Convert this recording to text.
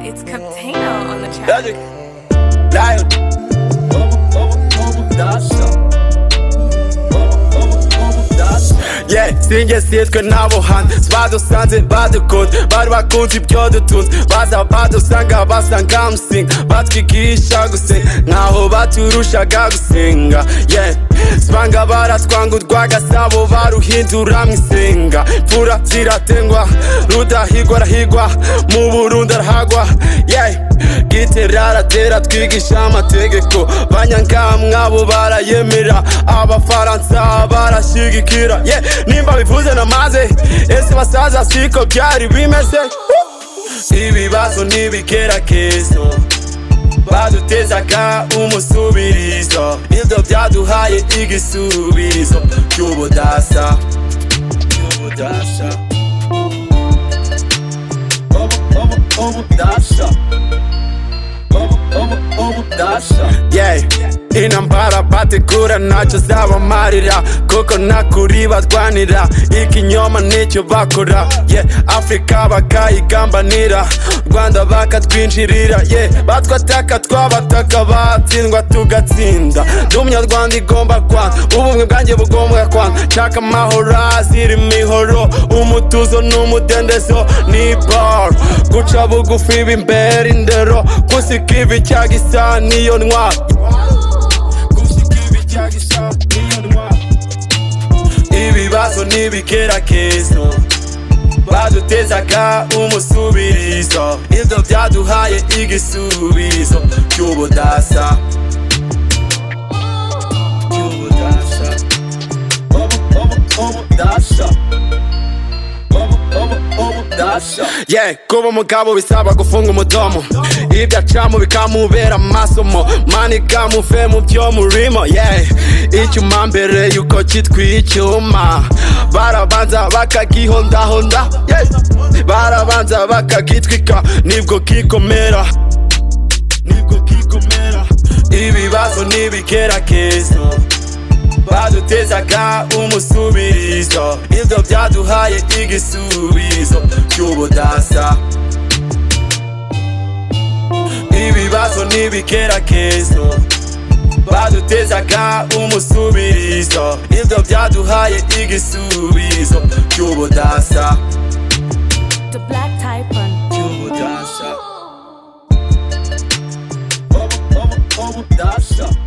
It's Captano on the track. Logic. Dial. Vamos, vamos, vamos dançar. Vamos, vamos, vamos dançar. Yeah, singe steht genau wohan Svadosan sind Badekund Barbakun sie byodutun Baza badusanga basanga msing Batwigisha gusenga Ntaho baturushaga gusenga Yeah Svanga baratwanga urwagasabo Baruhindura mu isenga Mfura ziratengwa Rudahigwa arahigwa Mu Burundi arahagwa Yeah Gite raratera twigisha amategeko banyangamwe abo barayemera abafaransa barashyigikira yeah, nimba bivuze namaze ese basaza siko byari bimeze ibibazo ntibikerakezo badutezaga umusubirizo ibyo byaduhaye igisubizo cy'ubudasa cy'ubudasa Obu- obu- ubudasa Yeah. intambara bategura ntacyo zabamarira kuko ntakuri barwanira ikinyoma nicyo bakora yeah. afurika bakayigambanira rwanda bakatwinjirira yeah. batwataka twabataka batsindwa tugatsinda ndi umunyarwanda igomba kwana ubumwe bwanjye bugombwa kwana nshaka amahoro azira imihoro umutuzo n'umudendezo ni bar guca bugufi b'imbere indero gusika ibi cya gisa niyo ntwaro Gusika ibi cya gisa niyo ntwaro ibibazo n'ibikerakezo badutezaga umusubirizo ibyo byaduhaye igisubizo cy'ubudasa cy'ubudasa Obu- obu- ubudasa yeah kuba umugabo bisaba gufunga umudomo ibyo acamo bikamubera amasomo mani kamuve mu byo murimo yeah icyuma mbere yuko cyitwa icyuma barabanza bakagihondahonda yeah barabanza bakagitwika nibwo kikomera nibwo kikomera ibibazo n'ibikerakezo badutezaga umusubirizo ibyo byaduhaye igisubizo cy'ubudasa ibibazo n'ibikerakezo badutezaga umusubirizo ibyo byaduhaye igisubizo cy'ubudasa The Black Typhon. cy'ubudasa Obu- obu- obudasa